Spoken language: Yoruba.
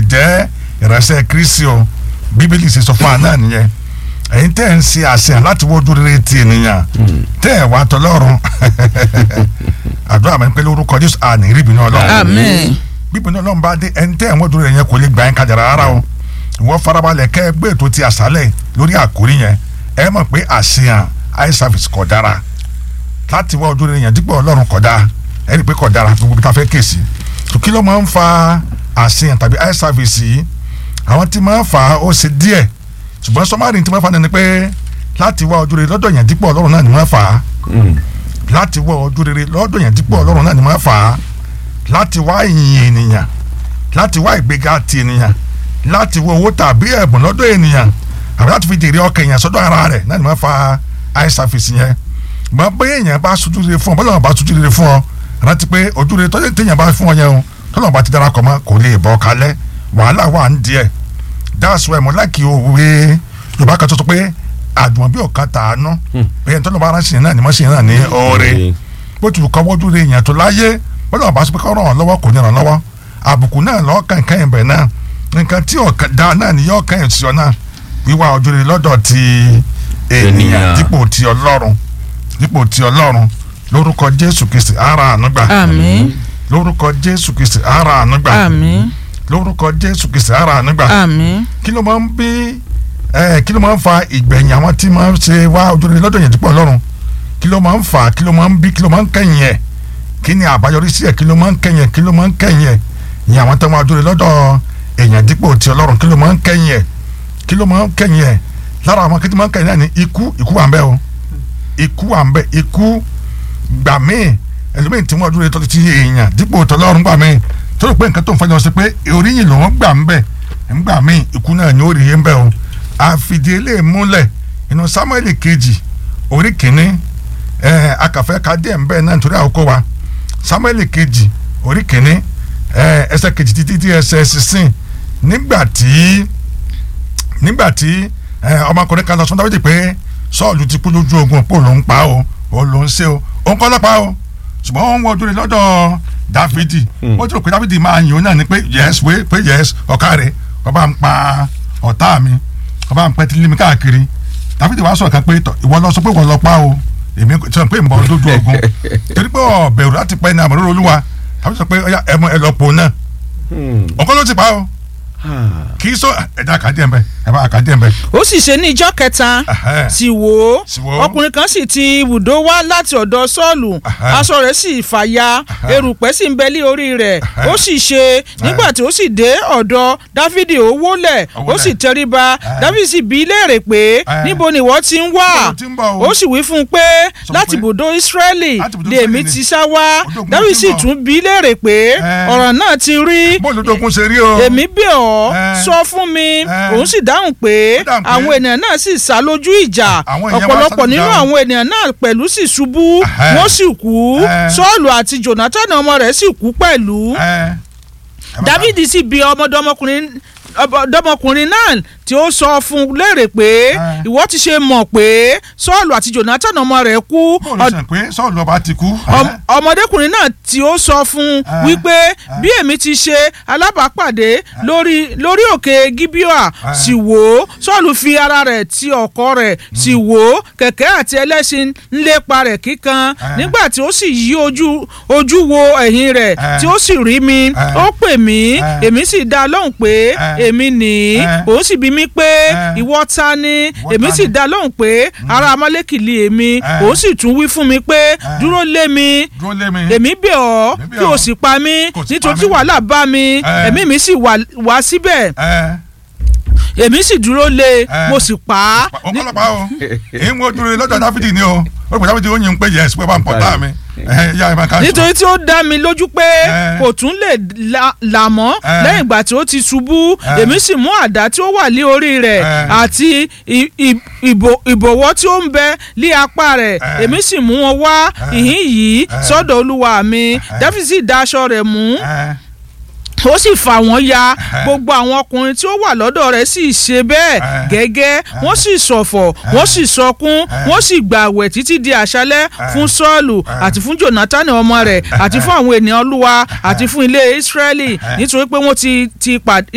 jẹ́ ìránṣẹ́ kristi o bíbélì ṣe sọ fún wa náà nìyẹn ẹ̀yin tẹ́ ẹ̀ ń ṣe àṣeyàn láti wọ́jú rere ti ènìyàn tẹ́ ẹ̀ wá tọlọ́run àdúrà mi pé lórúkọ jésù àní ríbi náà lọ Àmín. bíbí náà lọ́nba dé ẹni tẹ́ ẹ̀ wọ́jú rere yẹn kò lè gbà yín kájà rárá o ìwọ farabalẹ̀ kẹ́ ẹ gbé ètò ti àṣálẹ̀ lórí àkórí yẹn ẹ mọ̀ pé àṣeyàn eye service kò dára láti wá ojú rere yẹn dípò ọlọ́run kò dáa ẹ rí i pé kò dára gbogbo bí ta fẹ́ kéèsì tó kí ló máa ń fa àṣeyàn tàbí eye service yìí àwọn tí máa ń fà á ó ṣe díẹ̀ ṣùgbọ́n sọmárì tí máa ń fa ni pé láti wá ojú rere lọ́dọ̀ yẹn dípò ọlọ́run náà ni máa ń fà á láti wá ojú rere lọ́dọ̀ yẹn dípò ọlọ́run náà ni máa ń fà á láti wá ìyìn ènìyàn láti wá ìgbéga ti ènìyàn láti wá owó tàbí ẹ̀bùn lọ́dọ̀ ènìyàn àbí láti fi jèrè ọkàn èèyàn sọ́dọ̀ ara rẹ̀ náà ni máa ń fa eye service yẹn mọ bóyá èèyàn bá sojú rere fún ọ bọ́lá bá sojú rere fún ọ rántí pé ojú rere tọ́jú téèyàn bá fún ọ yẹn o tọ́lọ́ bá ti darapọ̀ mọ́ kò lè bọ́ kalẹ̀ wàhálà wà ń díẹ̀ that's why mo láìkí òwe yorùbá kan tó sọ pé àdùnmọ̀ bí ọ̀kan tàánú bẹ́ẹ̀ tọ́lọ́ bá ránṣẹ́ náà ni mo ṣe náà ní ọ̀rẹ́ bó ti kọ́ wọ́jú rere èèyàn tó láyé bọ́lá bá sọ pé kọ́ ràn án lọ́wọ́ kò ní ràn án lọ́wọ́ àbùkù náà lọ́ọ́ kàn kàn yẹn bẹ̀ náà nǹkan tí ọ̀kan dá náà ni yọ́ọ́ kàn yẹn sí ọ náà wíwá ojú rere lọ́dọ̀ ti ènìyàn Ènìyàn. dípò ti ọlọ́run dípò ti ọlọ́run lórúkọ jésù kristi ara ànúgbà Àmín. lórúkọ jésù kristi ara ànúgbà Àmín. lórúkọ jésù kristi ara ànúgbà Àmín. kí ló máa ń bí ẹ kí ló máa ń fa ìgbẹ̀yìn àwọn tí máa ń ṣe wá ojúrere lọ́dọ̀ yẹn dípò ọlọ́run kí ló máa ń fà kí ló máa ń bí kí ló máa ń kẹ́yìn ẹ̀ kí ni àbáyọrí sí ẹ̀ kí ló máa ń kẹ́yìn ẹ̀ kí ló máa ń kẹ́yìn ẹ̀ ìyẹn àwọn tó máa ojúrere lọ́dọ̀ èèyàn dípò ti ọlọ́run kí ló máa ń kẹ́yìn ẹ̀ kí ló máa ń kẹ́yìn ẹ̀ lára àwọn kí ló máa ń kẹ́yìn náà ni ikú ikú wà ń bẹ o ikú wà ń bẹ ikú gbà míì ẹlòmíì tí wọ́n dúró tó ti èèyàn dípò tọlọ́run gbà míì tó rò pé nǹkan tó ń fọyọ́ sí pé oríyìn lòún gbà ń bẹ ńgbà míì ikú náà ni ó rí ń bẹ o àfìdí eléyìí múlẹ̀ inú sámúẹ́lì kejì orí kìíní ẹ akàfẹ́ ká díẹ̀ ń bẹ náà nítorí àkókò wa sámúẹ́lì kejì orí kìíní ẹ ẹsẹ̀ kejì títí tí ẹsẹ̀ sísìn nígbà tí nígbà tí ẹ ọmọkùnrin kan lọ sọ dáwọ́dì pé sọ́ọ̀lù ti kú lójú ogun pò ló ń pa o ò ló ń ṣe o òun kọ́ lọ́pàá o ṣùgbọ́n wọ́n ń wọ́n dúró lọ́dọ̀ dáfídì wọ́n ti rò pé dáfídì máa yìn ó náà ni pé yes wé pé yes ọ̀ká rẹ̀ ọba ń pa ọ̀tá mi ọba ń pẹ́ tí lími káàkiri dáfídì wàá sọ̀rọ̀ kan pé tọ̀ ìwọ lọ sọ pé ìwọ lọ pa o èmi sọ pé ìmọ̀ lójú ogun torí pé ọ̀bẹ̀rù láti pẹ́ ní àmọ́ olúwa dáfídì sọ pé ọ̀yá ẹ̀mọ ẹ̀ lọ pò náà ọ̀kọ́ ló ti pa o kì í sọ ẹ̀dá àkàdé ẹ̀ bẹ́ ẹ̀ bá àkàdé ẹ̀ bẹ́ ó sì ṣe ní ìjọ́ kẹta Ẹhẹ́. sì wò ó Sì wò ó. ọkùnrin kan sì ti ibùdó wá láti ọ̀dọ̀ sọ́ọ̀lù Ẹhẹ́. aṣọ rẹ̀ sì fàya erùpẹ̀ sì ń bẹ lé orí rẹ̀ ó sì ṣe nígbà tí ó sì dé ọ̀dọ̀ dáfídì ó wólẹ̀ Ó ó wólẹ̀. sì tẹríba dáfídì sì bí í léèrè pé Ẹhẹ́. níbo ni ìwọ ti ń wá Níbo lo ti ń bọ̀ o? ó sì wí fún un pé Sọ láti pé- ibùdó ìsírẹ́lì Láti ibùdó lèmi Ísírẹ́lì ti ni. sá wá Odò ogun dáfídì ti ń sì bọ̀. tún bí í léèrè pé Ẹ́. ọ̀rọ̀ náà ti rí bóòlù tó kún ṣe rí o. èmi bẹ̀ ọ́ Ẹ́. sọ fún mi Ẹ́. òun sì dáhùn pé Ó dáhùn pé- àwọn ènìyàn náà sì sá lójú ìjà Àwọn èèyàn wá ọ̀pọ̀lọpọ̀ sá lójú nínú ìjà. àwọn ènìyàn náà pẹ̀lú sì ṣubú Ẹhẹ́. wọ́n sì kú Ẹ́. sọ́ọ̀lù àti jonathan ọmọ rẹ̀ sì kú pẹ̀lú ẹ ẹ bá- dávidi sì bi ọmọdọmọkùnrin ọmọdọmọkùnrin náà tí ó sọ fún un léèrè pé Ẹ́. ìwọ ti ṣe mọ̀ pé sọ́ọ̀lù àti jonathan ọmọ rẹ̀ kú bóòlù ṣe pé sọ́ọ̀lù ọba ti kú. Ọm- ọmọdékùnrin náà tí ó sọ fún un Ah. wípé bí èmi ti ṣe alábàápàdé lórí lórí òkè gibea sì wò ó sọ́ọ̀lù fi ara rẹ̀ ti ọkọ rẹ̀ sì wò ó kẹ̀kẹ́ àti ẹlẹ́ṣin ń lépa rẹ̀ kíkan Ah. nígbà tí ó sì yí ojú ojú wo ẹ̀yìn rẹ̀ Ah. tí ó sì rí mi Ah. ó pè mí Ah. èmi sì dá a lóhùn pé Ah. èmi nìí Ah. òun sì bi mí pé Ah. ìwọ ta ni Ìwọ èmi ta sì ni? dá a lóhùn pé ará amálẹ́kìlì èmi Ah. òun sì tún wí fún mi pé Ah. dúró lé mi dúró lé mi. èmi bẹ̀ ọ́ Èmi bẹ̀ kí o ọ́. sì pa mí Kò sì nítorí pa tí mí. wàhálà bá mi Eh. ẹ̀mí mi sì wà wá síbẹ̀ ẹ èmi sì dúró lé Eh. mo sì pa á ọ kọ́ lọ́pàá o èyí ń wo dúró lọ́dọ̀ dáfídì ni o ó rò pé dáfídì ó yin pé yẹs pé bá ń pọ̀ tá mi ẹ yá ẹ máa ká sọ. nítorí tí ó dá mi lójú pé Eh. kò tún lè la- là mọ́ Eh. lẹ́yìn ìgbà tí ó ti ṣubú Eh. èmi sì mú àdá tí ó wà lé orí rẹ̀ Eh. àti ì- ì- ìbò- ìbọ̀wọ́ tí ó ń bẹ lé apá rẹ̀ Eh. èmi sì mú wọn wá ìhín yìí sọ́dọ̀ olúwa mi dáfídì sì dá aṣọ rẹ̀ mú ẹ ó sì fà wọ́n ya gbogbo àwọn ọkùnrin tí ó wà lọ́dọ̀ rẹ̀ sì ṣe bẹ́ẹ̀ Eh. gẹ́gẹ́ wọ́n sì ṣọ̀fọ̀ wọ́n sì sọkún wọ́n sì gbààwẹ̀ títí di àṣálẹ́ fún sọ́ọ̀lù àti fún jonathan ọmọ rẹ̀ àti fún àwọn ènìyàn olúwa àti fún ilé israẹli nítorí pé wọ́n ti ti pàdé